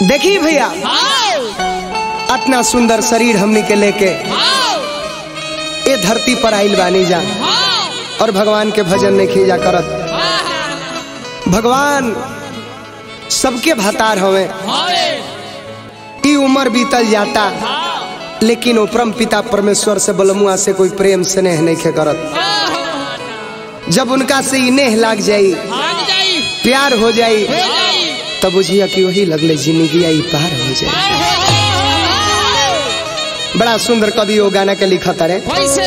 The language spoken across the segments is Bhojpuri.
देखी भैया इतना सुंदर शरीर हमनी के लेके ए धरती पर आइल बानी जा और भगवान के भजन नहीं खींचा करत भगवान सबके भतार हवे ई उम्र बीतल जाता लेकिन उपरम पिता परमेश्वर से बलमुआ से कोई प्रेम स्नेह नहीं खे करत जब उनका से ई नेह लाग जाई प्यार हो जाई तब बुझिया कि वही लगले जिंदगी आई पार हो जाए बड़ा सुंदर कवि वो गाना के लिखत रे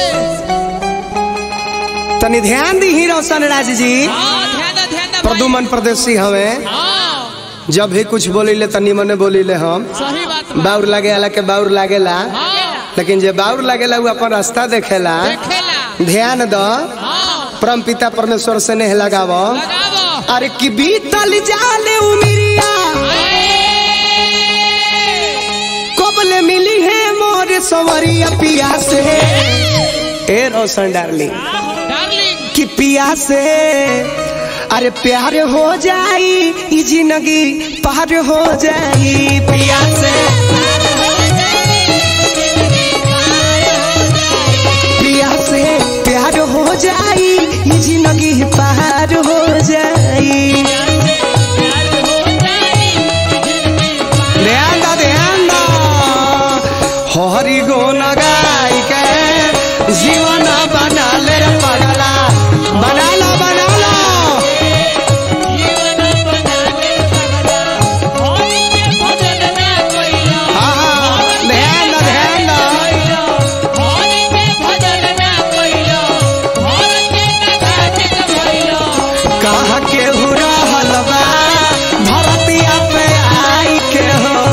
तनी ध्यान दी ही रोशन राज जी प्रदुमन प्रदेशी हवे जब भी कुछ बोली तनी मने बोली हम सही बात बाउर लागे वाला के बाउर लागेला लेकिन जे बाउर लागेला वो अपन रास्ता देखेला देखेला ध्यान दो हाँ परम पिता परमेश्वर से नेह लगावो लगावो अरे कि बीतल जाले उमिरिया कबले मिली है मोर सवरिया पिया से ए रोशन डार्लिंग डार्लिंग कि पिया से अरे प्यार हो जाई ई जिंदगी पार हो जाई पिया से पिया से प्यार हो जाई ई जिंदगी पार हो जाई ध्यान दो ध्यान दो हरि गुण गाय के जीवन बना ले रे पगला बना लो बना लो हाँ, हाँ, ध्यान दो ध्यान दो कहा के हुरा हलवा भरतिया पे आई के हो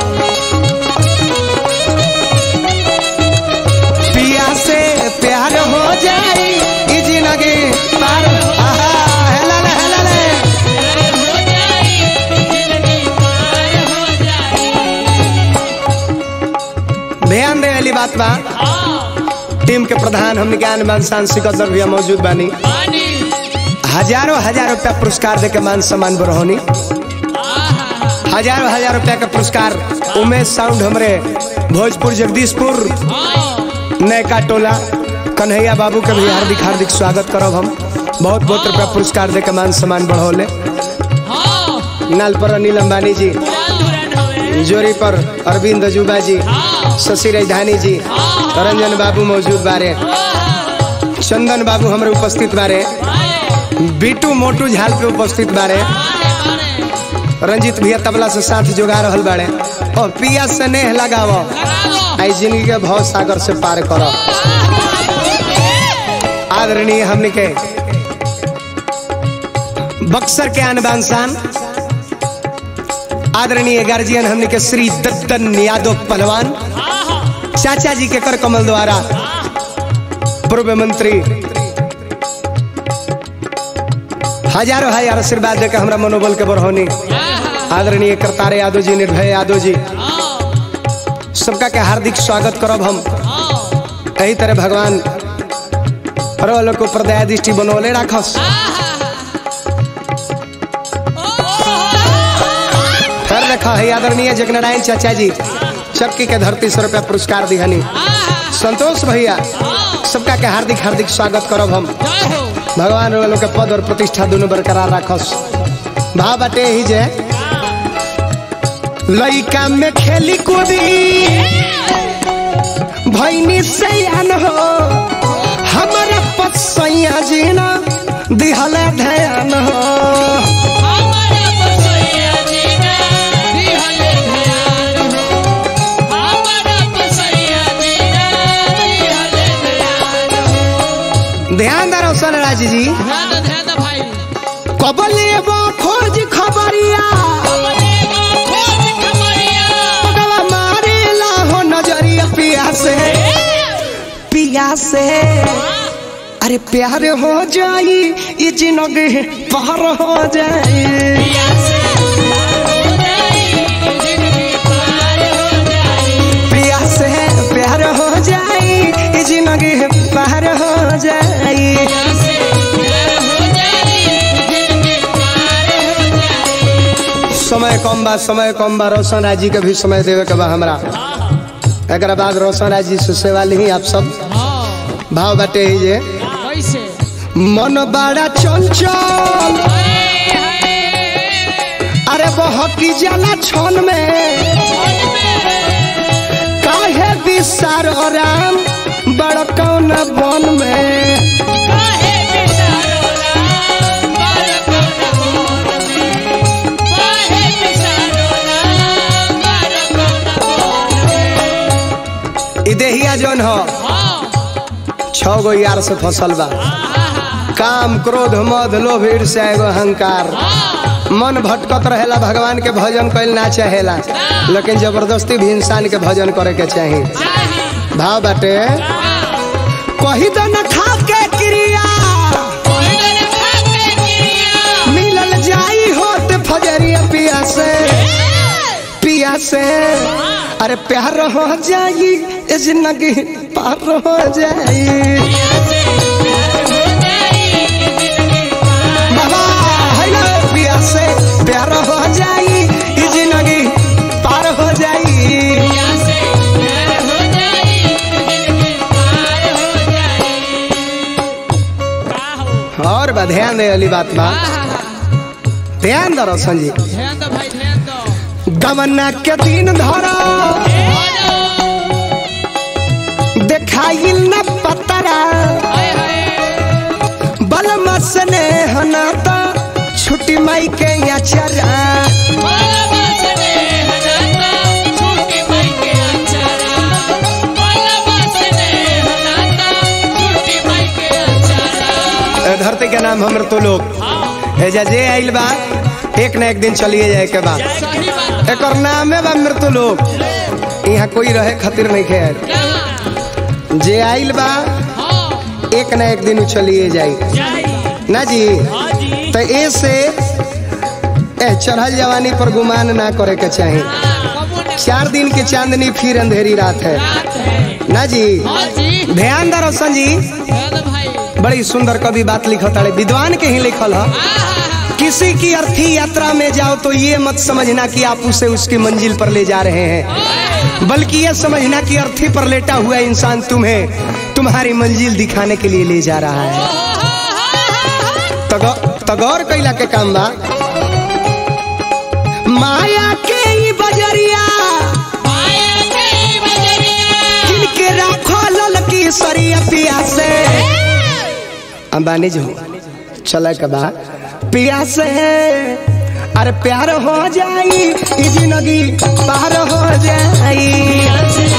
पिया से प्यार हो जाई ई जिंदगी पार आहा हेला ले हेला ले ध्यान दे वाली बात बा टीम के प्रधान हम ज्ञान मान सिकंदर भैया मौजूद बानी हजारों हजार रुपया पुरस्कार दे के मान सम्मान बरहोनी हजारों हजार रुपया का पुरस्कार उमेश साउंड हमरे भोजपुर जगदीशपुर नयका टोला कन्हैया बाबू के भी हार्दिक हार्दिक स्वागत करब हम बहुत बहुत रुपया पुरस्कार दे के मान सम्मान बढ़ौले नाल पर अनिल अंबानी जी जोरी पर अरविंद अजूबा जी शशि राजधानी जी रंजन बाबू मौजूद बारे चंदन बाबू हमरे उपस्थित बारे बीटू मोटू झाल पे उपस्थित बारे रंजीत भैया तबला से साथ जोगा रहल बाड़े और पिया से नेह लगावो आई जिंदगी के भाव सागर से पार करो आदरणीय हमने के बक्सर के अनबान शान आदरणीय गार्जियन हमने के श्री दत्तन यादव पहलवान चाचा जी के कर कमल द्वारा पूर्व मंत्री हजारों हजार आशीर्वाद देकर हमरा मनोबल के बढ़ौनी आदरणीय करतारे यादव जी निर्भय यादव जी सबका के हार्दिक स्वागत करब हम यही तरह भगवान हर लोग को प्रदया दृष्टि बनौले राखस फिर रखा है आदरणीय जगनारायण चाचा जी चक्की के धरती सौ रुपया पुरस्कार दिहनी संतोष भैया सबका के हार्दिक हार्दिक स्वागत करब हम भगवान लोग के पद और प्रतिष्ठा दोनों बरकरार राखस भाव बाटे ही जे लइका में खेली कूदी भैनी सयान हो हमारा पसैया जीना दिहल ध्यान हो ध्यान दो रोशन राज जी कबले वो खोज खबरिया पगला मारेला हो नजरिया पिया से पिया से अरे प्यार हो जाई ये जिंदगी पार हो जाई पिया से प्यार हो जाई ये जिंदगी पार हो जाई समय कम बा समय कम बा रोशन राज जी के भी समय देवे के बा हमरा एक बाद रोशन राज जी से सेवा ली आप सब हाँ भाव बाटे ही जे कैसे मन बड़ा चंचल अरे बहकी जाला छन में काहे विसार राम बड़ कौन बन में ई देहिया जौन हो छह गो यार से फसल बा काम क्रोध मद लोभ ईर्ष्या एगो अहंकार मन भटकत रहेला भगवान के भजन कैल ना चाहेला लेकिन जबरदस्ती भी इंसान के भजन करे के चाही भाव बाटे कही तो न खा के क्रिया मिलल जाई होत फजरिया पिया से पिया से अरे प्यार हो जाई ए जिंदगी पार हो जाई बाबा है ना पिया से प्यार हो जाई ई जिंदगी पार हो जाई और बा ध्यान दे वाली बात बा ध्यान दो रोशन जी ध्यान दो भाई ध्यान दो गमना के दिन धरो देखाइल न पतरा हाय हाय बलम स्नेह हना तो छुट्टी माई के अचरा ए धरती के नाम हमर तो लोग एजा जे आइल बा एक ना एक दिन चलिए जाए के बा सही बात एक नामे बा मृत्यु लोग यहाँ कोई रहे खातिर नहीं खेल जे आइल बा हाँ एक ना एक दिन उ चलिए जाई जाई ना जी हाँ जी तो ए से ए चढ़ल जवानी पर गुमान ना करे के चाही कबू ने चार दिन की चांदनी फिर अंधेरी रात है बात है ना जी हाँ जी ध्यान दो रोशन जी ध्यान दो भाई बड़ी सुंदर कवि बात लिखत है विद्वान के ही लिखल है आहा, किसी की अर्थी यात्रा में जाओ तो ये मत समझना कि आप उसे उसकी मंजिल पर ले जा रहे हैं बल्कि ये समझना कि अर्थी पर लेटा हुआ इंसान तुम्हें तुम्हारी मंजिल दिखाने के लिए ले जा रहा है तगौ- तगौर कैला के काम बा माया के ई बजरिया माया के बजरिया किनके राखो ललकी सरिया पिया से अंबानी जो चला के बा पिया से अरे प्यार हो जाई ई जिंदगी पार हो जाई